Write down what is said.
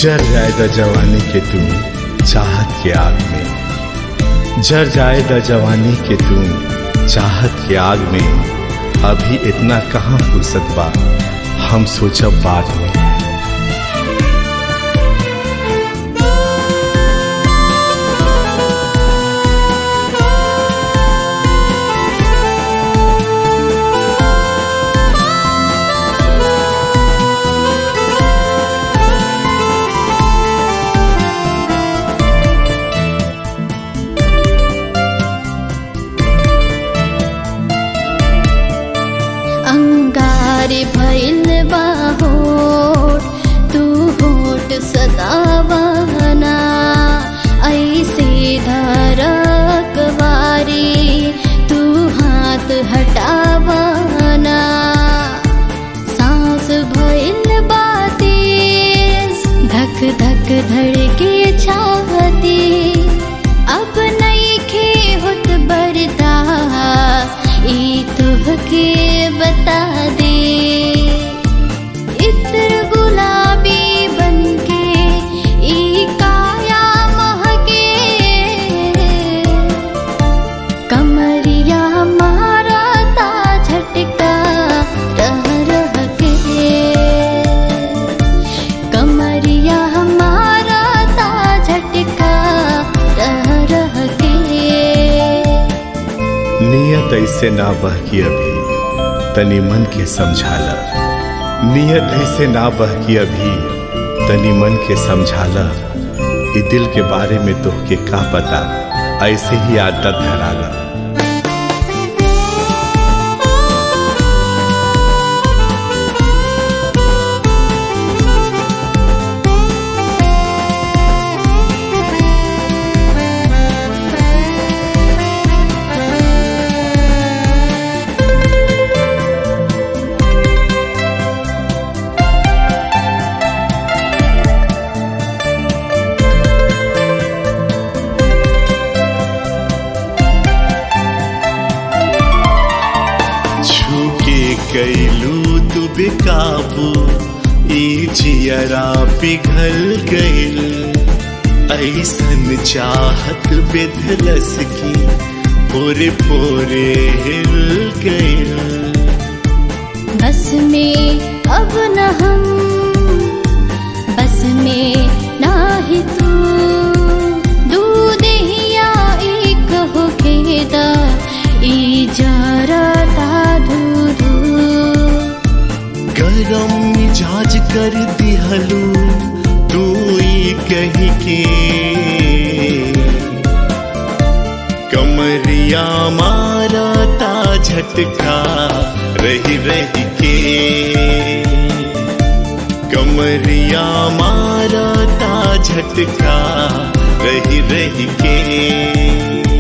जर जाएगा जवानी के तुम चाहत के आग में जर जाएगा जवानी के तुम चाहत के आग में अभी इतना कहाँ फुर्सत बा हम सोचब बाद में अंगारे भइल बा होठ तू होठ सदावना ऐसे धरक वारी तू हाथ हटावना सांस भइल बा तेज धक धक धड़के छाती अब नइखे होत बर्दाश्त ई तुहके बता दे इत्र गुलाबी बनके ई काया महके कमरिया मारा ता झटका रह रह के कमरिया हमारा ता झटका रह रह के नियत ऐसे ना बहकी अभी तनी मन के समझाला नियत ऐसे ना बहकी अभी तनी मन के समझाला ई दिल के बारे में तोहके का पता ऐसे ही आदत धराला छूके कैलू तू बेकाबू ई जियरा पिघल गइल ऐसन चाहत बेधलस की पोरे पोरे हिल गइल बस में अब न हम बस में ना ही तू दूध हिया एक हो खेदा ई जरता धू धू गरम मिजाज कर दिहलू तू ई कही के कमरिया मारा ता झटका रही रही के कमरिया मारा ता झटका रही रही के